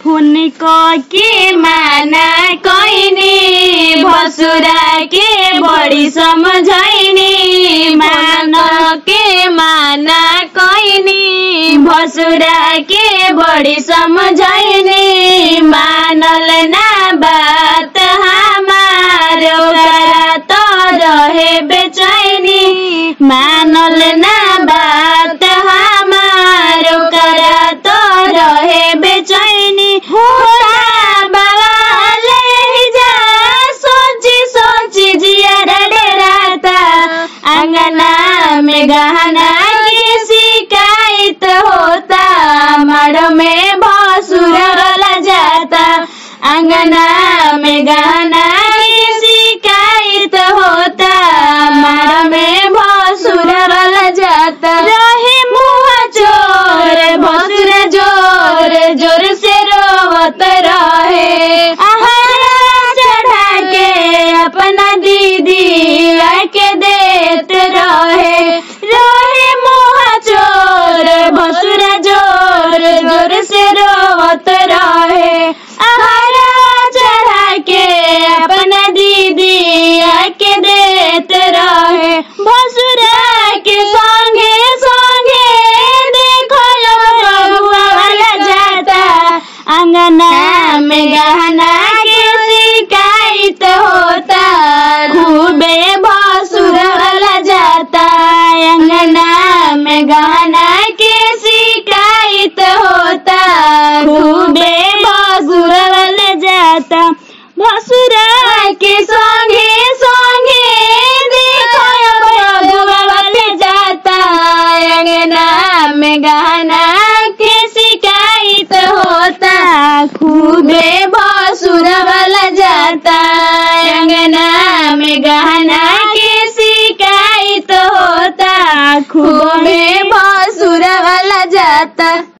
उनको के माना कइनी भसुरा के बड़ी समझैनी मान के माना कइनी भसुरा के बड़ी समझैनी मानल ना बात हमार ओकरा तो रहे बेचैनी मानल ना बात हमार ओकरा तो रहे बेचैनी होता बवाले जा सोची सोची जिया डराता अंगना में गहना की शिकायत होता मड़ में भसुरल जाता अंगना में गहना की शिकायत होता मड़ में भसुरल जाता रहे मुँह चोर भसुर जोर जोर से रोवत रहे आहारा चढ़ा के अपना दीदी आके देत रहे रहे मुँह चोर भसुर जोर जोर से रोवत रहे आहारा चढ़ा के अपना दीदी आके देत रहे भसुरा के संगे संगे देखो बबुआ वाला जाता अंगना में गहना के शिकायत होता खूबे भसुर वाला जाता अंगना में गहना के शिकायत होता खूबे भसुर वाला जाता भसुरा के संगे संगे देखो बबुआ वाला जाता अंगना में गहना के शिकायत होता खूबे भसुर वाला जाता अंगना में गहना के शिकायत होता खूबे भसुर वाला जाता